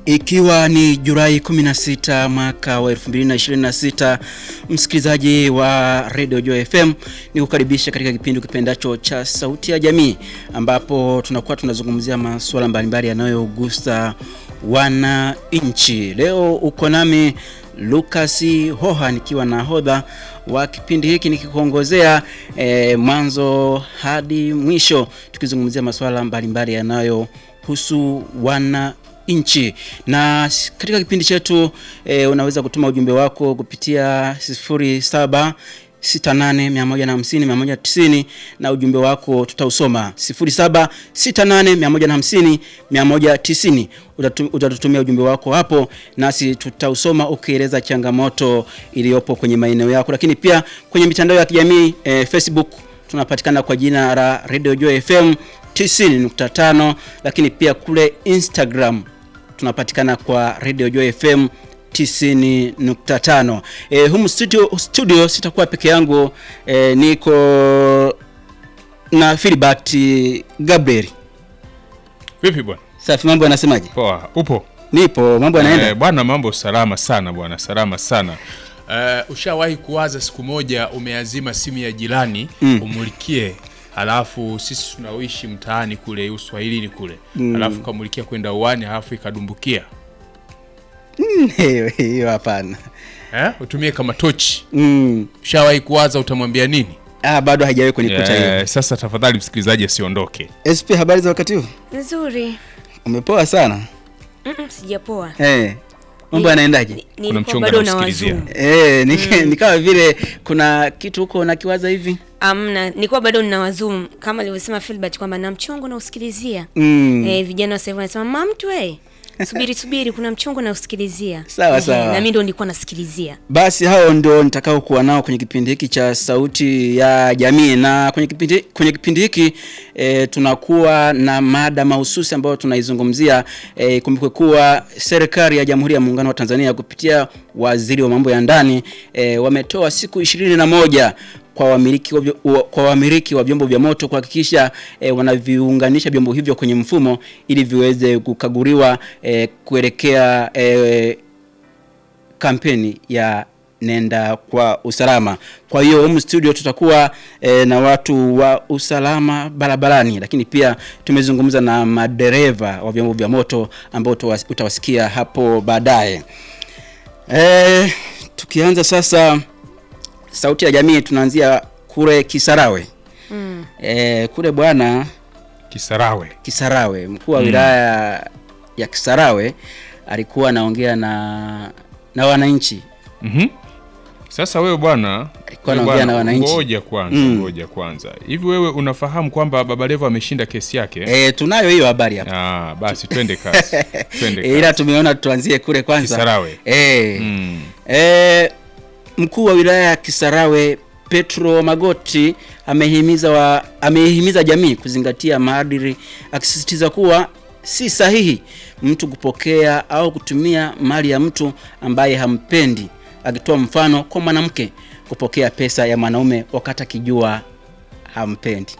Ikiwa ni Julai 16 mwaka wa 2026, msikilizaji wa Radio Joy FM, ni kukaribisha katika kipindi kipendacho cha Sauti ya Jamii, ambapo tunakuwa tunazungumzia masuala mbalimbali yanayogusa wananchi. Leo uko nami Lucas Hoha nikiwa na hodha wa kipindi hiki nikikuongozea eh, mwanzo hadi mwisho tukizungumzia masuala mbalimbali yanayohusu wana nchi na katika kipindi chetu e, unaweza kutuma ujumbe wako kupitia 07 68150190 na ujumbe wako tutausoma 07 68150190 utatutumia ujumbe wako hapo nasi tutausoma ukieleza changamoto iliyopo kwenye maeneo yako lakini pia kwenye mitandao ya kijamii e, Facebook tunapatikana kwa jina la Radio Joy FM 90.5 lakini pia kule Instagram tunapatikana kwa Radio Joy FM 90.5. E, humu studio, studio sitakuwa peke yangu e, niko na Philbert Gabriel. Vipi bwana? Safi, mambo yanasemaje? Poa. Upo? Nipo, mambo yanaenda? Eh, bwana mambo salama sana bwana, salama sana. Uh, ushawahi kuwaza siku moja umeazima simu ya jirani mm. umulikie alafu sisi tunaoishi mtaani kule uswahilini kule mm. alafu kamulikia kwenda uwani alafu ikadumbukia Hiyo hiyo hapana. eh? utumie kama tochi Mm. ushawahi kuwaza utamwambia nini Ah, bado haijawahi kunikuta hiyo. Eh, sasa tafadhali msikilizaji asiondoke. SP, habari za wakati huu? Nzuri. Umepoa sana. Mm-mm, sijapoa. Eh. Mambo Ni- yanaendaje? ni- Kuna nilikuwa mchongo bado na anaosikilizia. wazumu. Eh, ni, ni kama vile kuna kitu huko nakiwaza hivi. Amna, nilikuwa bado nina wazumu kama alivyosema Philbert kwamba na mchongo na usikilizia. Mm. Eh, vijana wa sasa hivi wanasema mama mtu eh. Subiri subiri kuna mchongo na usikilizia. Sawa, Ehe, sawa. Na mimi ndo nilikuwa nasikilizia. Basi hao ndio nitakao kuwa nao kwenye kipindi hiki cha Sauti ya Jamii, na kwenye kipindi, kwenye kipindi hiki e, tunakuwa na mada mahususi ambayo tunaizungumzia. E, kumbukwe kuwa serikali ya Jamhuri ya Muungano wa Tanzania kupitia waziri wa mambo ya ndani e, wametoa siku ishirini na moja kwa wamiliki wa, vyo- wa- kwa wamiliki wa vyombo vya moto kuhakikisha e, wanaviunganisha vyombo hivyo kwenye mfumo ili viweze kukaguliwa e, kuelekea e, kampeni ya nenda kwa usalama. Kwa hiyo humu studio tutakuwa e, na watu wa usalama barabarani, lakini pia tumezungumza na madereva wa vyombo vya moto ambao utawas- utawasikia hapo baadaye. E, tukianza sasa sauti ya jamii, tunaanzia kule Kisarawe. Mm. E, kule bwana Kisarawe. Kisarawe, mkuu wa wilaya ya Kisarawe alikuwa anaongea na na wananchi Mhm. Sasa wewe bwana, Alikuwa wewe anaongea bwana, na wananchi. Ngoja kwanza, Mm. ngoja kwanza. Hivi wewe unafahamu kwamba Baba Levo ameshinda kesi yake? E, tunayo hiyo habari hapa. Ah, basi twende kasi. Twende E, kasi. ila tumeona tuanzie kule kwanza. Kisarawe. E, Mm. e, mkuu wa wilaya ya Kisarawe Petro Magoti amehimiza wa, amehimiza jamii kuzingatia maadili akisisitiza kuwa si sahihi mtu kupokea au kutumia mali ya mtu ambaye hampendi, akitoa mfano kwa mwanamke kupokea pesa ya mwanaume wakati akijua hampendi.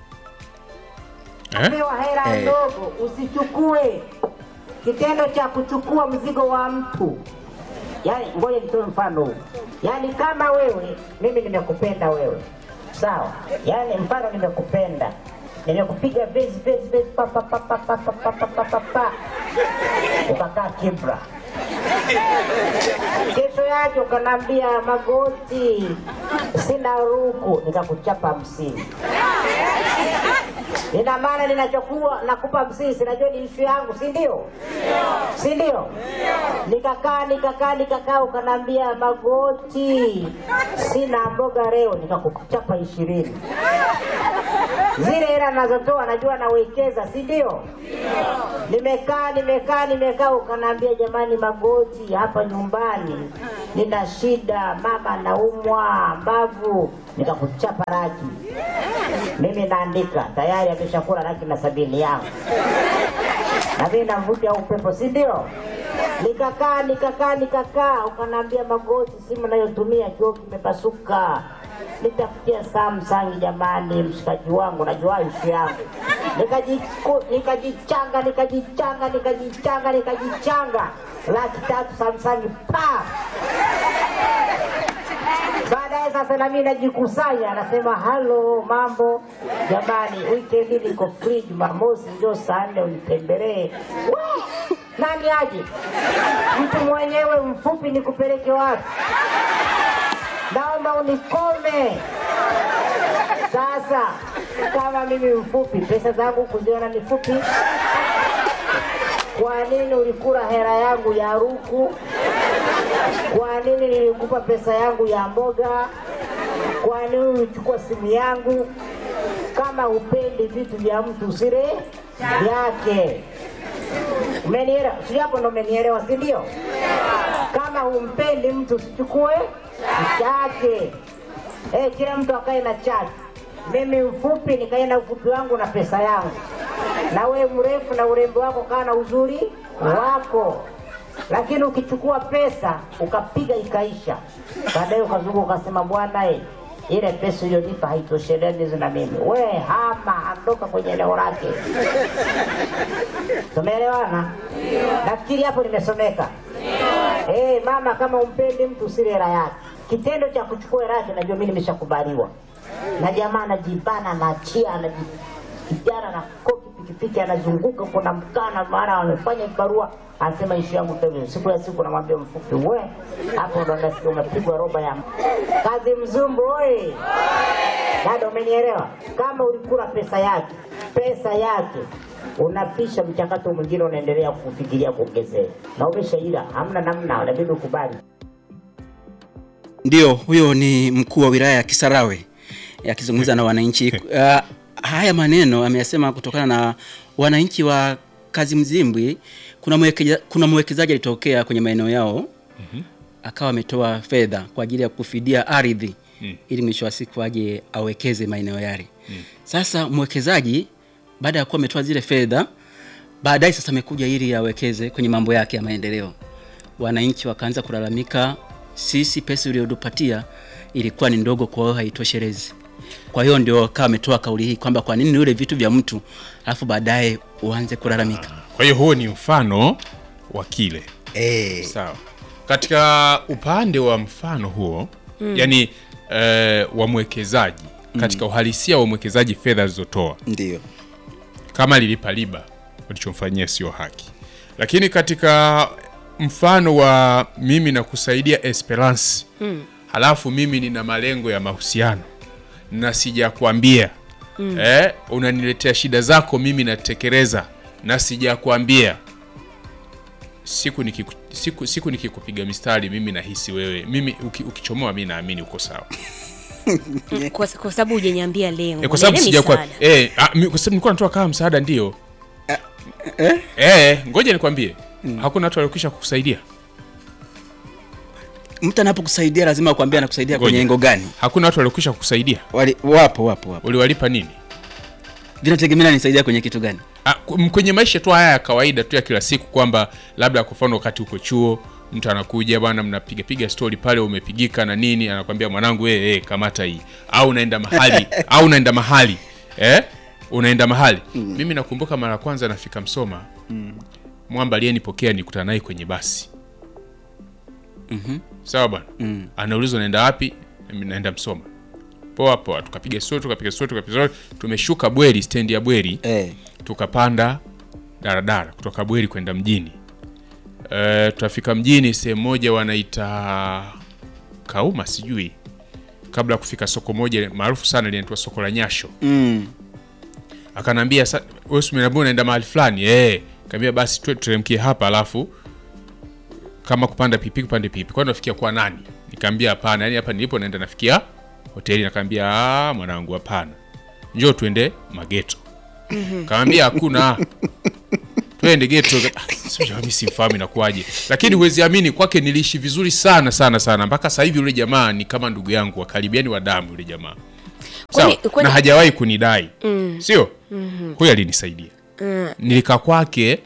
Eh? Pewa hela Eh. ndogo usichukue. Kitendo cha kuchukua mzigo wa mtu, yaani, ngoja nitoe mfano huu. Yaani kama wewe, mimi nimekupenda wewe, sawa? Yaani mfano nimekupenda, nimekupiga vezi vezi vezi, pa pa pa pa pa pa pa pa pa pa pa, ukakaa kibra. Kesho yake ukanambia magoti, sina ruku, nikakuchapa hamsini. Ina maana ninachokuwa nakupa msisi, najua ni ishu yangu, si ndio? Si ndio? Nikakaa nikakaa nikakaa, ukanambia magoti, sina mboga leo, nikakuchapa ishirini. Zile hela nazotoa najua nawekeza, si ndio? Nimekaa nimekaa nimekaa, ukanambia jamani, magoti hapa nyumbani nina shida, mama naumwa mbavu, nikakuchapa raki mimi naandika tayari ameshakula laki na sabini yangu na mimi navuta upepo si ndio nikakaa nikakaa nikakaa ukanaambia magoti simu nayotumia kioo kimepasuka nitafutia Samsung jamani, mshikaji wangu, najua ishu yangu. Nikajiku- Nikajichanga, nikajichanga, nikajichanga, nikajichanga, laki tatu Samsung pa Baadaye sasa na mimi najikusanya, nasema halo, mambo jamani, weekend niko free, Jumamosi ndio saa nne unitembelee. We, Nani aje? Mtu mwenyewe mfupi nikupeleke wapi? Naomba unikome. Sasa kama mimi mfupi, pesa zangu kuziona ni fupi, kwa nini ulikula hela yangu ya ruku? Kwa nini nilikupa pesa yangu ya mboga? Kwa nini ulichukua simu yangu? Kama hupendi vitu vya mtu usile vyake. Umenielewa? Si hapo ndo umenielewa, si ndio? Kama humpendi mtu usichukue chake. Eh, kila mtu akae na chake. Mimi mfupi nikae na ufupi wangu na pesa yangu, na wewe mrefu na urembo wako kaa na uzuri wako. Lakini ukichukua pesa ukapiga ikaisha, baadaye ukazunguka ukasema, bwana eh, ile pesa iliyonipa haitoshelezi na mimi. We hama, ondoka kwenye eneo lake. Tumeelewana? Nafikiri hapo nimesomeka. Eh, mama, kama umpendi mtu usile hela yake. Kitendo cha kuchukua hela yake najua mimi nimeshakubaliwa. Na jamaa anajibana, anaachia, anaji kijana na koki pikipiki anazunguka, kuna mkana, maana amefanya barua, anasema ishi yangu tena. Siku ya siku namwambia mfupi, we hapo ndo nasikia umepigwa roba ya kazi mzumbu. Oi dada, umenielewa? Kama ulikula pesa yake, pesa yake unapisha mchakato mwingine, unaendelea kufikiria kuongezea, na umeshaila, hamna namna, inabidi ukubali. Ndio, huyo ni mkuu wa wilaya ya Kisarawe akizungumza na wananchi. Uh, haya maneno ameyasema kutokana na wananchi wa Kazi Mzimbwi. Kuna mwekeza, kuna mwekezaji alitokea kwenye maeneo yao akawa ametoa fedha kwa ajili ya kufidia ardhi ili mwisho wa siku aje awekeze maeneo yale. Sasa mwekezaji baada ya kuwa ametoa zile fedha, baadaye sasa amekuja ili awekeze kwenye mambo yake ya maendeleo. Wananchi wakaanza kulalamika, sisi pesa uliyotupatia ilikuwa ni ndogo, kwa hiyo haitoshelezi. Kwa hiyo ndio akawa ametoa kauli hii kwamba kwa nini ule vitu vya mtu alafu baadaye uanze kulalamika. Kwa hiyo huo ni mfano wa kile Eh, sawa. Katika upande wa mfano huo yani eh, wa mwekezaji katika uhalisia wa mwekezaji fedha alizotoa ndio. kama lilipa riba ulichomfanyia sio haki, lakini katika mfano wa mimi na kusaidia Esperance halafu mimi nina malengo ya mahusiano na sijakwambia eh, unaniletea shida zako, mimi natekeleza na sijakwambia siku nikiku, siku, siku nikikupiga mistari mimi nahisi wewe mimi uki, ukichomoa mi naamini uko sawa kwa, kwa sababu hujaniambia lengo Eh, kwa sababu Niambie sijakwa misaada. eh, ah, mi- kwa sababu nilikuwa natoa kama msaada ndio eh, ngoja nikwambie hakuna watu waliokwisha kukusaidia Mtu anapokusaidia lazima akwambie anakusaidia Ngoja. kwenye engo gani. hakuna watu waliokwisha kukusaidia Wali, wapo wapo wapo. uliwalipa nini Vinategemea nisaidia kwenye kitu gani. Ah, ku- kwenye maisha tu haya ya kawaida tu ya kila siku kwamba labda kwa mfano wakati uko chuo mtu anakuja bwana mnapiga piga story pale umepigika na nini anakwambia mwanangu eh eh kamata hii au unaenda mahali au unaenda mahali eh unaenda mahali mimi nakumbuka mara ya kwanza nafika Msoma mwamba aliyenipokea nikutana naye kwenye basi sawa bwana anaulizwa naenda wapi Mimi naenda Msoma poa poa tukapiga story tukapiga story tukapiga story tumeshuka Bweri stendi ya Bweri Eh, tukapanda daradara kutoka Bweri kwenda mjini. E, tutafika mjini sehemu moja wanaita Kauma, sijui kabla ya kufika soko moja maarufu sana linaitwa soko la Nyasho. mm, Akanambia "Sa- wewe si umeniambia unaenda mahali fulani eh? Kaambia basi tu tuteremkie hapa, alafu kama kupanda pipi kupande pipi. Kwa nafikia kwa nani? Nikamwambia hapana, yani hapa nilipo naenda nafikia hoteli. Nakaambia ah, mwanangu, hapana, njoo tuende mageto. Kaambia hakuna, twende geto. Ah, sijui mimi simfahamu inakuwaje, lakini huwezi amini, kwake niliishi vizuri sana sana sana, mpaka sasa hivi yule jamaa ni kama ndugu yangu wa karibu, yani wa damu yule jamaa sawa, Kwani- kwani- na hajawahi kunidai sio huyo alinisaidia nilikaa kwake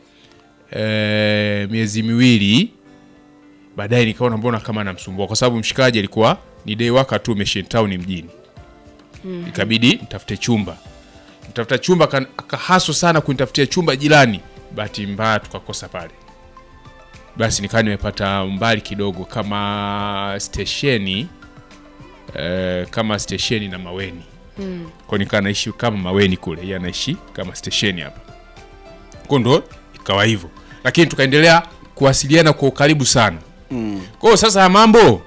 e, miezi miwili baadaye nikaona mbona kama namsumbua kwa sababu mshikaji alikuwa ni day waka tu Mission Town mjini ikabidi nitafute chumba nitafuta chumba kan- akahaso sana kunitafutia chumba jirani bahati mbaya tukakosa pale basi nikawa nimepata mbali kidogo kama stesheni eh, kama stesheni na maweni mm. kwa nikaa naishi kama maweni kule yeye anaishi kama stesheni hapa kwa ndo ikawa hivyo lakini tukaendelea kuwasiliana kwa ukaribu sana mm. kwa hiyo sasa ya mambo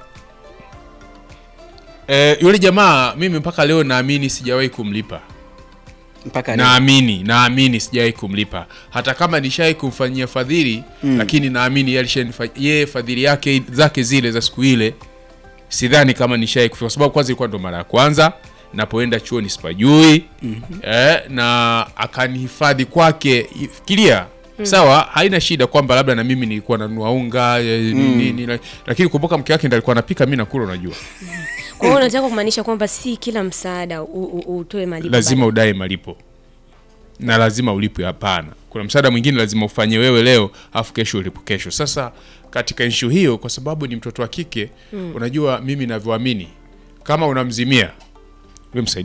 eh, yule jamaa mimi mpaka leo naamini sijawahi kumlipa mpaka leo. naamini naamini sijawahi kumlipa hata kama nishawahi kumfanyia fadhili mm. lakini naamini yeye alishanifa- yeye fadhili yake zake zile za siku ile sidhani kama nishawahi kufika kwa sababu kwanza ilikuwa ndo mara ya kwanza napoenda chuoni sipajui mm-hmm. eh, na akanihifadhi kwake fikiria mm. sawa haina shida kwamba labda na mimi nilikuwa nanunua unga eh, nini, la- lakini kumbuka mke wake ndo alikuwa anapika mi nakula unajua Kwa hiyo unataka kumaanisha kwamba si kila msaada u- u- utoe malipo. lazima udae malipo na lazima ulipwe hapana kuna msaada mwingine lazima ufanye wewe leo afu kesho ulipo kesho sasa katika nshu hiyo kwa sababu ni mtoto wa kike mm. unajua mimi navyoamini kama unamzimia we msaidie